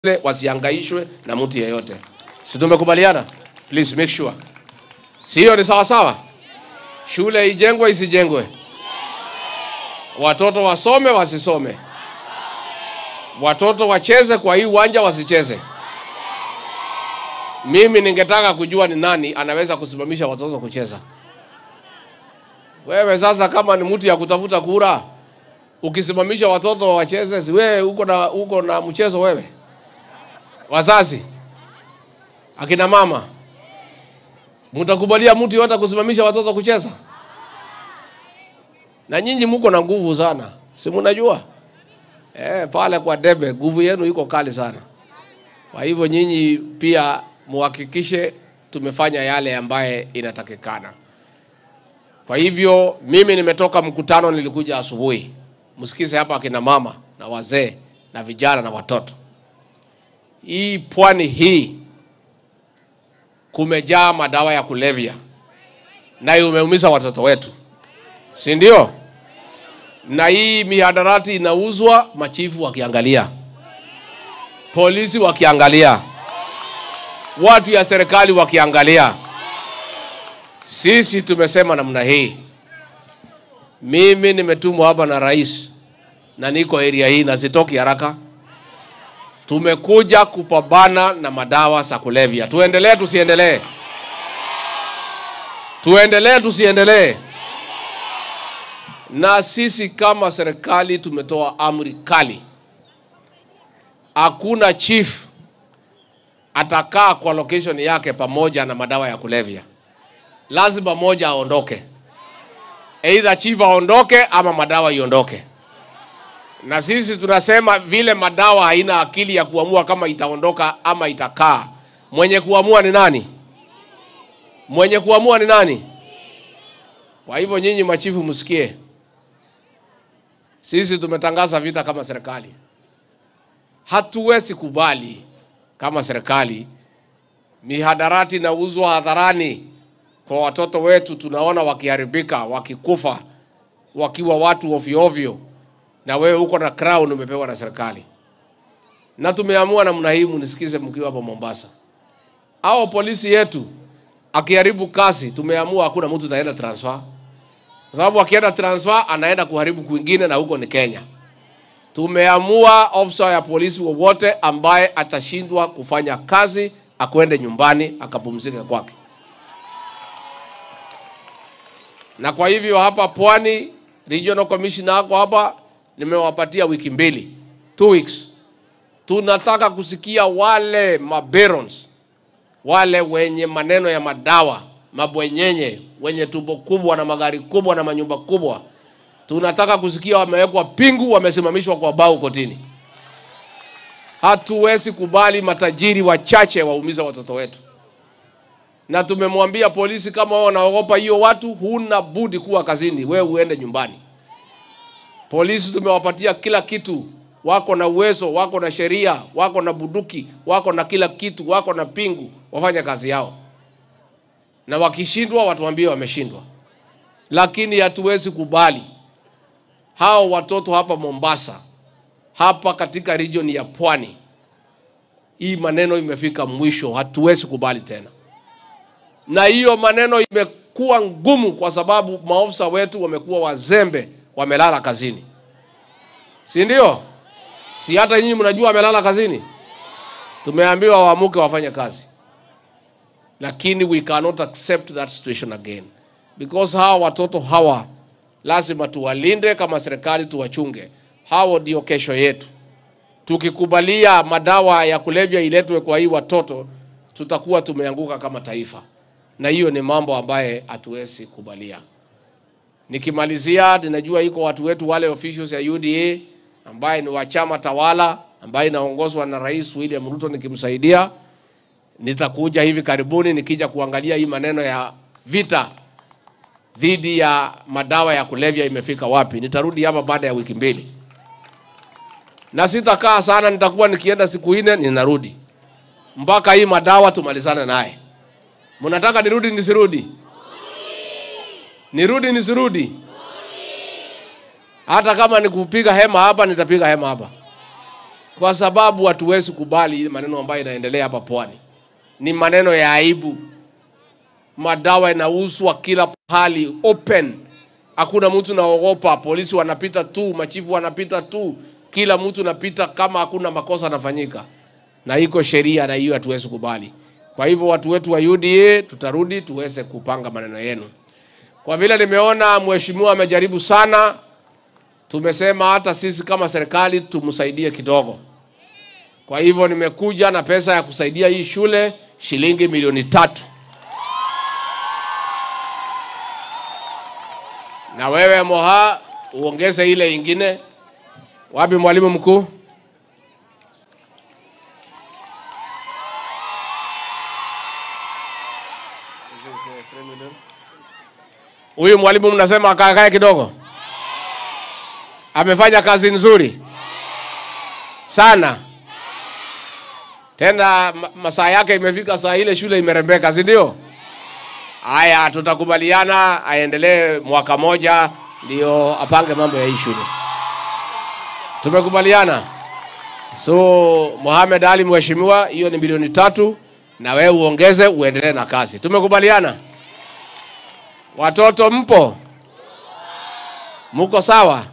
wasihangaishwe na mtu yeyote. Si tumekubaliana? Please make sure. Si hiyo ni sawa sawa? Shule ijengwe isijengwe, watoto wasome wasisome, watoto wacheze kwa hii uwanja wasicheze. Mimi ningetaka kujua ni nani anaweza kusimamisha watoto kucheza. Wewe sasa, kama ni mtu ya kutafuta kura, ukisimamisha watoto wacheze, si wewe uko na uko na mchezo wewe? Wazazi, akina mama, mtakubalia mtu yote kusimamisha watoto kucheza? Na nyinyi mko na nguvu sana, si mnajua? Eh, pale kwa debe nguvu yenu iko kali sana. Kwa hivyo nyinyi pia muhakikishe tumefanya yale ambaye inatakikana. Kwa hivyo mimi nimetoka mkutano, nilikuja asubuhi. Msikize hapa akina mama na wazee na vijana na watoto. Hii pwani hii kumejaa madawa ya kulevya na umeumiza watoto wetu, si ndio? Na hii mihadarati inauzwa, machifu wakiangalia, polisi wakiangalia, watu ya serikali wakiangalia. Sisi tumesema namna hii. Mimi nimetumwa hapa na rais na niko area hii na sitoki haraka. Tumekuja kupambana na madawa za kulevya. Tuendelee tusiendelee? Tuendelee tusiendelee? Na sisi kama serikali tumetoa amri kali, hakuna chief atakaa kwa location yake pamoja na madawa ya kulevya. Lazima moja aondoke, either chief aondoke ama madawa iondoke. Na sisi tunasema vile madawa haina akili ya kuamua kama itaondoka ama itakaa. Mwenye kuamua ni nani? Mwenye kuamua ni nani? Kwa hivyo nyinyi machifu msikie, sisi tumetangaza vita kama serikali. Hatuwezi kubali kama serikali mihadarati inauzwa hadharani kwa watoto wetu, tunaona wakiharibika, wakikufa, wakiwa watu ovyo ovyo na wewe uko na crown umepewa na serikali. Na tumeamua namna hii, mnisikize mkiwa hapo Mombasa. Hao polisi yetu akiharibu kazi, tumeamua hakuna mtu ataenda transfer, kwa sababu akienda transfer anaenda kuharibu kwingine, na huko ni Kenya. Tumeamua ofisa ya polisi wowote ambaye atashindwa kufanya kazi akwende nyumbani akapumzike kwake. Na kwa hivyo hapa Pwani, regional commissioner wako hapa nimewapatia wiki mbili, two weeks. Tunataka kusikia wale mabarons, wale wenye maneno ya madawa, mabwenyenye, wenye tumbo kubwa na magari kubwa na manyumba kubwa. Tunataka kusikia wamewekwa pingu, wamesimamishwa kwa bao kotini. Hatuwezi kubali matajiri wachache waumiza watoto wetu, na tumemwambia polisi, kama wao wanaogopa hiyo watu, huna budi kuwa kazini, wewe uende nyumbani. Polisi tumewapatia kila kitu, wako na uwezo, wako na sheria, wako na buduki, wako na kila kitu, wako na pingu, wafanye kazi yao, na wakishindwa watuambie wameshindwa. Lakini hatuwezi kubali hao watoto hapa Mombasa, hapa katika region ya Pwani, hii maneno imefika mwisho, hatuwezi kubali tena. Na hiyo maneno imekuwa ngumu kwa sababu maofisa wetu wamekuwa wazembe wamelala kazini, si ndio? Si hata nyinyi mnajua wamelala kazini. Tumeambiwa waamuke wafanye kazi, lakini we cannot accept that situation again because hawa watoto hawa lazima tuwalinde kama serikali, tuwachunge. Hao ndio kesho yetu. Tukikubalia madawa ya kulevya iletwe kwa hii watoto, tutakuwa tumeanguka kama taifa, na hiyo ni mambo ambaye hatuwezi kubalia. Nikimalizia, ninajua iko watu wetu wale officials ya UDA ambaye ni wa chama tawala ambaye inaongozwa na Rais William Ruto, nikimsaidia nitakuja hivi karibuni nikija kuangalia hii maneno ya vita dhidi ya madawa ya kulevya imefika wapi. Nitarudi hapa baada ya wiki mbili, na sitakaa sana, nitakuwa nikienda siku nne ninarudi, mpaka hii madawa tumalizane naye. Mnataka nirudi nisirudi? Nirudi nisirudi? Hata kama ni kupiga hema hapa, nitapiga hema hapa. kwa sababu hatuwezi kubali ile maneno ambayo inaendelea hapa pwani. Ni maneno ya aibu. Madawa inauzwa kila pahali open, hakuna mtu naogopa. Polisi wanapita tu, machifu wanapita tu, kila mtu napita kama hakuna makosa anafanyika, na iko sheria, na hiyo hatuwezi kubali. Kwa hivyo watu wetu wa UDA tutarudi tuweze kupanga maneno yenu. Kwa vile nimeona mheshimiwa amejaribu sana, tumesema hata sisi kama serikali tumsaidie kidogo. Kwa hivyo nimekuja na pesa ya kusaidia hii shule shilingi milioni tatu. Na wewe Moha uongeze ile ingine. Wapi mwalimu mkuu? Huyu mwalimu mnasema akaakae kidogo, amefanya kazi nzuri sana tena ma- masaa yake imefika, saa ile shule imerembeka, si ndio? Haya, tutakubaliana aendelee mwaka moja, ndio apange mambo ya hii shule. Tumekubaliana. So Mohamed Ali, mheshimiwa, hiyo ni milioni tatu, na wewe uongeze uendelee na kazi. Tumekubaliana. Watoto mpo? Muko sawa?